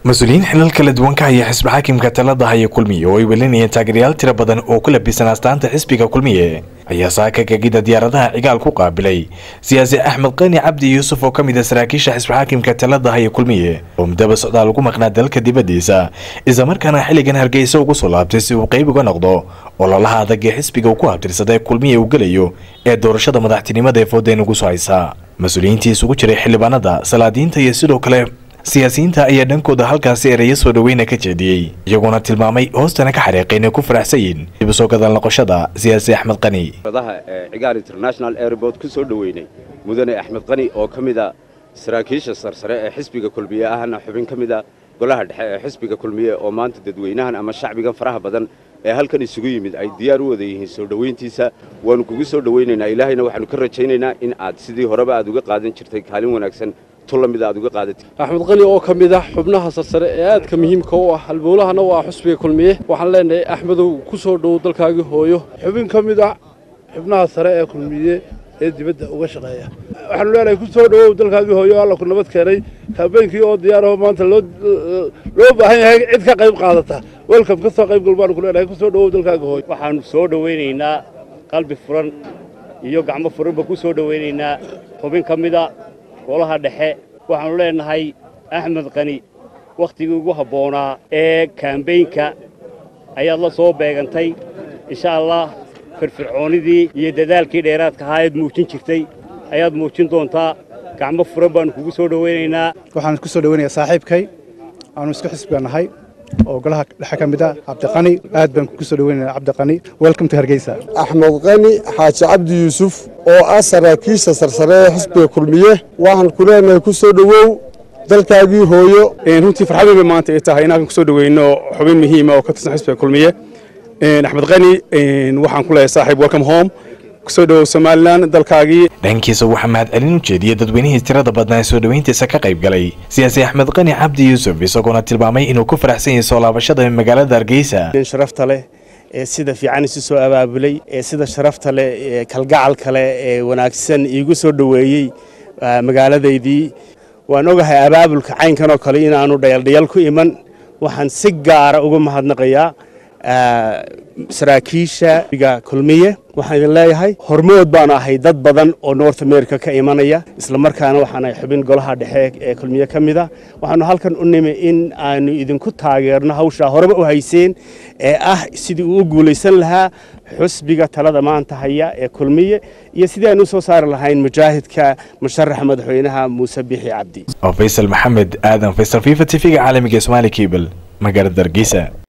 mas-uuliyiin xilal kala duwan ka haya xisbi xaakimka talada haya kulmiye oo ay welinayeen taageerayaal tiro badan oo ku labisan astaanta xisbiga kulmiye ayaa saaka gegida diyaaradaha cigaal ku qaabilay siyaasi axmed qani cabdi yuusuf oo ka mid a saraakiisha xisbi xaakimka talada haya kulmiye oo mudaba socdaal ugu maqnaa dalka dibadiisa islamarkaana xilligan hargeysa ugu soo laabtay si uu qayb uga noqdo ololaha adag ee xisbiga uu ku habtirsaday kulmiye uu gelayo ee doorashada madaxtinimada ee foodeen ugu soo haysa mas-uuliyiintii isugu jiray xildhibaanada salaadiinta iyo sidoo kale siyaasiyiinta ayaa dhankooda halkaasi ereyo soo dhaweyna ka jeediyey iyagoona tilmaamay hoostana ka xariiqeen ay ku faraxsan yihin dib u soo gadal noqoshada siyaasi axmed qani daha cigaal international airport ku soo dhoweynay mudane axmed qani oo ka mid a saraakiisha sarsare ee xisbiga kulmiye ahna xubin ka mid a golaha dhexe ee xisbiga kulmiye oo maanta dadweynahan ama shacbigan faraha badan ee halkan isugu yimid ay diyaar u wada yihiin soo dhoweyntiisa waannu kugu soo dhoweynaynaa ilaahayna waxaannu ka rajaynaynaa in aad sidii horeba aad uga qaadan jirtay kaalin wanaagsan axmed qani oo ka mid ah xubnaha sarsare ee aadka muhiimka u ah halbowlahana waa xusbiga kulmiye waxaan leenahay axmedow ku soo dhowow dalkaagii hooyo xubin ka mid ah xubnaha sare ee kulmiye ee dibadda uga shaqeeya waxaanu leenahay ku soo dhowow dalkaagii hooyo alla ku nabad keenay kaabeynkii oo diyaaraho maanta loo baahan yahay cid ka qayb qaadata welcome ka soo qayb gal baanu ku leenahay ku soo dhowow dalkaagii hooyo waxaanu soo dhowaynaynaa qalbi furan iyo gacmo furanba ku soo dhowaynaynaa xubin ka mida golaha dhexe waxaannu leenahay axmed qani wakhtigii ugu habboonaa ee kaambeynka ayaad la soo beegantay insha allah firfircoonnidii iyo dadaalkii dheeraadka ahaa eed muujin jirtay ayaad muujin doontaa gacmo furan baannu kugu soo dhowaynaynaa waxaan ku soo dhowaynayaa saaxiibkay aanu isku xisbiga nahay oo golaha dhexe ka mid ah cabdiqani aad baan kugu soo dhoweynayaa cabdiqani welcome to hargeysa axmed qani xaaji cabdi yuusuf oo ah saraakiisha sarsare ee xisbiga kulmiye waxaan ku leenahay ku soo dhowow dalkaagii hooyo runtii farxad weyn bay maanta ay tahay inaan ku soo dhoweyno xubin muhiima oo ka tirsan xisbiga kulmiye axmed qani waxaan ku leeyahay saaxiib welcome home kusoo dhowow somalilan dalkaagii dhankiisa waxaa mahadcelin u jeediyey dadweynihii tirada badnaa ee soo dhoweyntiisa ka qayb galay siyaasi axmed qani cabdi yuusuf isagoona tilmaamay inuu ku faraxsan yahay soo laabashada magaalada hargeysa sharafta leh ee sida fiican isu soo abaabulay ee sida sharafta leh ee kalgacal leh ee wanaagsan iigu soo dhoweeyey magaaladaydii waan ogahay abaabulka caynkan oo kale inaanu dhayaldhayal ku iman waxaan si gaara uga mahadnaqayaa saraakiisha kulmiye waxaan idin leeyahay hormood baanu ahay dad badan oo north america ka imanaya isla markaana waxaanahay xubin golaha dhexe ee kulmiye ka mid a waxaanu halkan u nimi in aanu idinku taageerno hawshaa horeba u hayseen ee ah sidii uu u guulaysan lahaa xusbiga talada maanta haya ee kulmiye iyo sidii aanu u soo saari lahayn mujaahidka musharaxa madaxweynaha muuse bixi cabdi oo faysal maxamed aadan faysal fifa t v-ga caalamiga somaali cable magaalada hargeysa